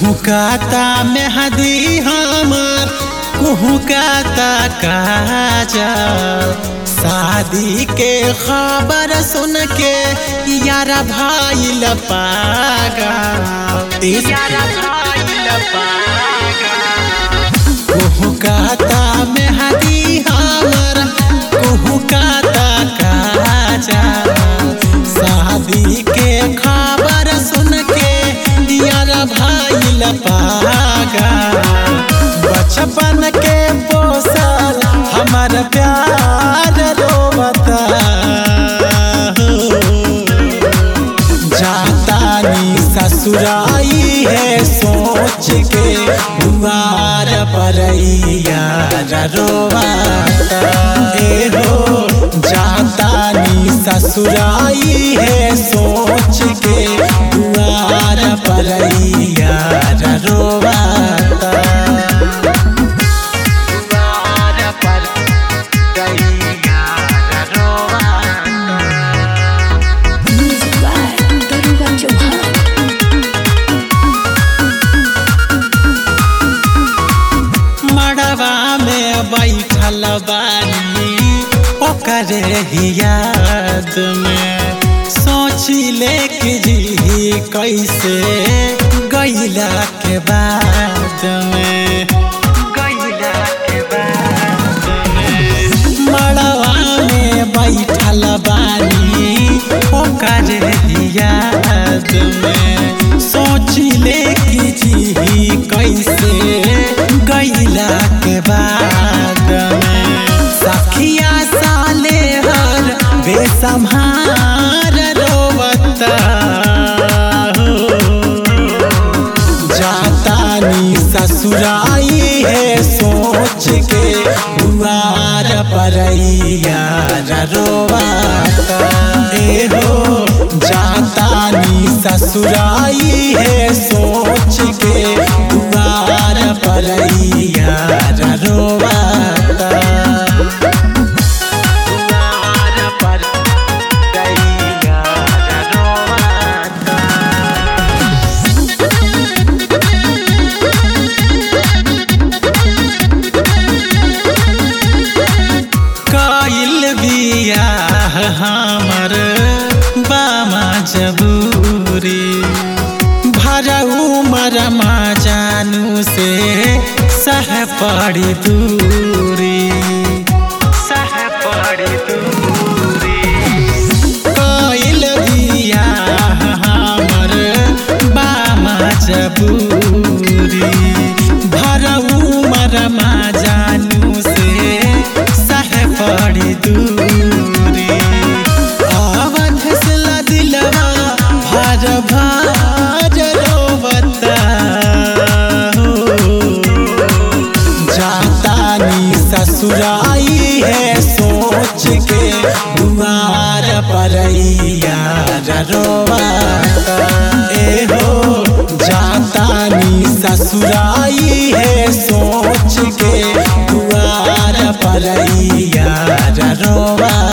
कुहुकाता मेहदी हमार कुहुकाता काजा शादी के खबर सुन के यारा भाई लपागा यारा भाई लपागा कुहुकाता मेहदी हमार कुहुकाता काजा शादी के खबर सुन के यारा भाई लपागा बचपन के पोसल हमार प्यार रोवता जातानी ससुराई है सोच के दुआर पर रोवाता ए हो जातानी ससुराई है सोच के दुआर पर रोवाता दुआर पर रोवाता Music by Daruga Chauhan. मड़वा में बैठल बानी ओकरे ही याद में सोची ले कि जी कैसे गैला के बाद में गैला के बाद में मड़वा में बैठल बानी ओकरे ही याद में सोची ले कि जी कैसे गैला के बाद में सखिया साले हर बेसम्हार रोवता हो जातानी ससुराई है सोच के दुआर पर रोवाता ए हो जातानी ससुराई है सोच के दुआर पर रोवाता दुआर पर रोवाता काइल बियाह हमर बामा जबूरी भरऊ मरमा जानू से सह पड़ी दूरी सह पड़ी दूरी काइल बियाह हमर बामा जबूरी भरऊ मरमा जानू से सह पड़ी दूरी अवध से दिलवा भार भार रोवता हो जातानी ससुराई है सोच के दुआर पर रोवाता ए हो जातानी ससुराई है सोच के दुआर पर रोवा